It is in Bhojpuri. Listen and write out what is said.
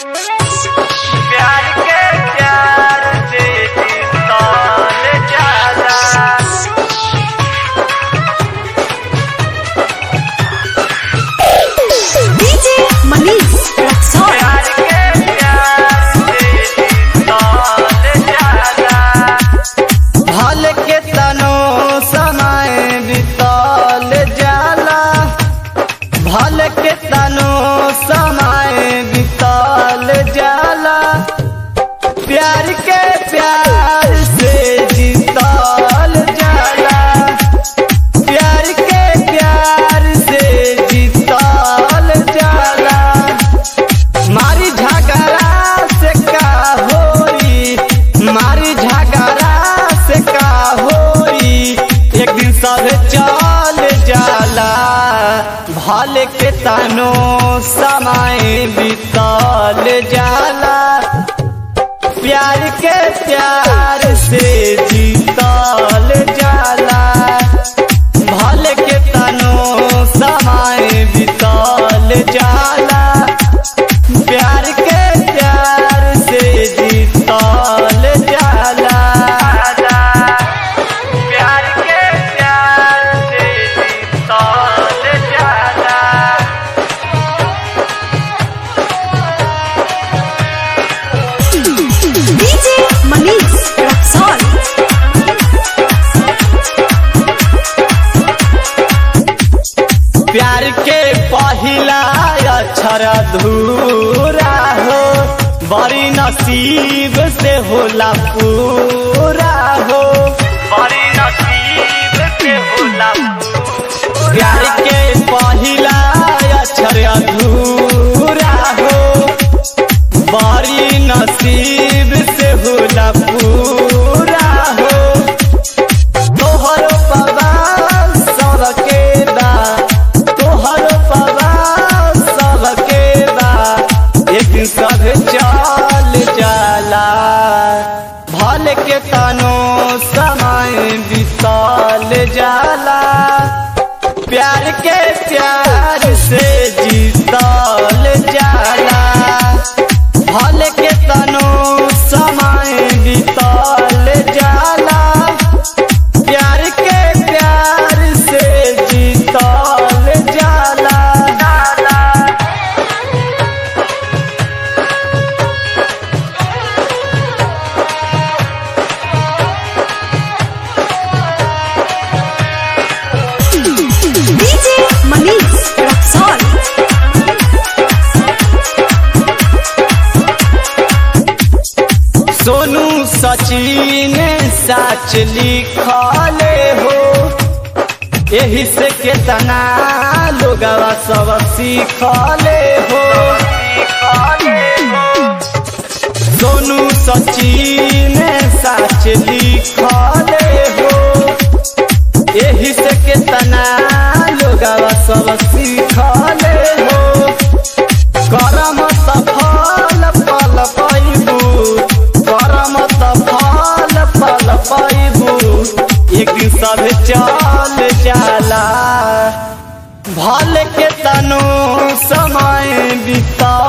प्यार के प्यार से जीतल जाला DJ Manish Raksol. प्यार के प्यार से जीतल जाला भल के तनो समय बीतल जाला भल के तनो समय बीतल जाला प्यार के प्यार से जीतल जाला प्यार के प्यार से जीतल जाला मारी झगड़ा से का होई मारी झगड़ा से का होई एक दिन सब चल जाला भल के तनो समय बीतल जाला प्यार के प्यार से जीतल जाला भल के तनो समय बीतल जाला प्यार के प्यार से जीतल जाला प्यार के प्यार से जीतल जाला DJ Manish Raksol. प्यार के पहिला अक्षर अधूरा हो बड़ी नसीब से होला पूरा हो बड़ी नसीब से होला प्यार के पहिला अक्षर अधूरा हो बड़ी नसीब से होला पूरा हो तोहर बाबा सबके बा तोहर बाबा सबके बा एक दिन सब चल जाला भल के तनो समय बीतल जाला प्यार के प्यार से जीतल जाला भल के तनो समय बीतल जाला प्यार के प्यार से जीतल जाला DJ Manish Raksol. Sonu Sachin साच लिखले हो यही से केतना लोगवा सब सीखले हो सोनू सचिन साच लिखले हो यही से केतना लोगवा सब सीखले हो करम सफल पल पैबू करम सफल पल पैबू एक दिन सब चल जाला भल के तनो समय बीता